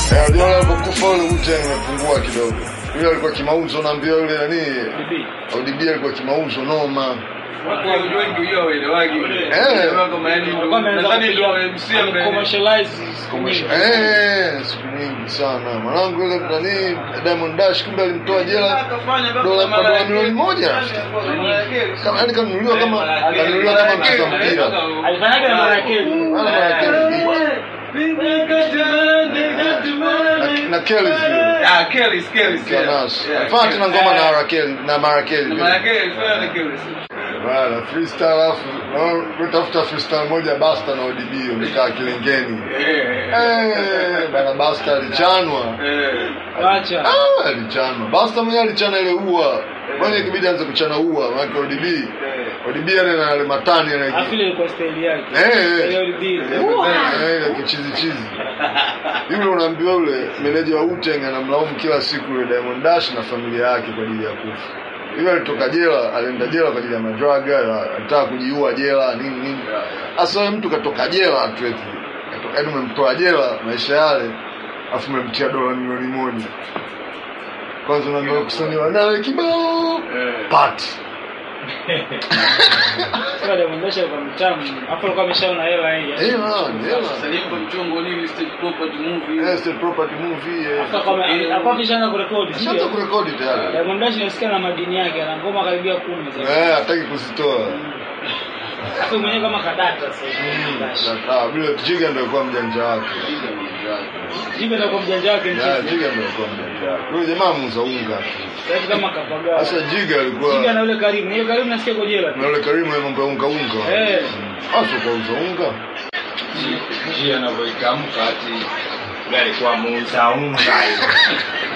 Eh, Abiola alipokufa ule Wu-Tang imepungua kidogo. Yule alikuwa kimauzo naambia yule nani Bibi. ODB alikuwa kimauzo noma. Watu wengi wengi wao waelewagi. Eh. Kama yani ndio Alikuwa ameanza nadhani ndio kupiga- MC ambaye commercialize siku nyingi. Eh, siku nyingi sana. Mwanangu yule nani Diamond Dash kumbe alimtoa jela dola kwa dola milioni moja. Kama yani kanunuliwa kama kanunuliwa kama mcheza mpira. Alifanyaga na Marakeli. Wala na, na Kelly vile. Ah, Kelly, Kelly, Kelly. Kanas. Yeah. Alifanya tena ngoma na Raquel na Marakeli Na vile. maana Kelly, fanya na Kelly. Bana freestyle alafu na utafuta freestyle moja Basta na ODB wamekaa kilengeni. Eh. Eh, bana Basta alichanwa. Eh. Acha. Ah, alichanwa. Basta mwenyewe alichana ile ua. Mwenye kibidi aanze kuchana ua, maana ODB. ODB yale na yale matani yale. Afile ilikuwa style yake. Eh, eh. Ile ulidi. Eh, ile kichizi chizi. Yule unaambiwa yule meneja wa Wu-Tang anamlaumu kila siku yule Diamond Dash na familia yake kwa ajili ya kufa. Yule alitoka jela, alienda jela kwa ajili ya madraga, alitaka kujiua jela nini nini. Sasa wewe mtu katoka jela tu eti. Katoka yaani umemtoa jela maisha yale, afu umemtia dola milioni moja. Kwanza unaambiwa kusanyiwa nawe kibao. Eh. Pat. Sasa Diamond Dash alikuwa mtamu. Hapo alikuwa ameshaona hela hii. Eh, man, hela. Sasa nipo mchongo nini stage property movie. Yes, the property movie. eh. Hapo kama hapo akishaanza kurekodi. Ashaanza sio? kurekodi tayari. Diamond Dash nasikia na madini yake ana ngoma karibia 10 sasa. Eh, hataki kuzitoa. Hapo mwenyewe kama kadata sasa. hivi, Dash. Na- ah, vile Jiga ndio alikuwa mjanja wake. Jibe ndio kwa mjanja wake Ya, mchezo. Jiga ndio alikuwa mjanja wake. Yule jamaa muuza unga tu. Sasa kama kapagawa. Sasa Jiga alikuwa Jiga na yule Karimu. Yule Karimu nasikia kwa jela. na yule Karimu ya mambo ya unga unga. Eh. Hasa kwa uza unga. njia anavyoitamka ati yule alikuwa muuza unga hiyo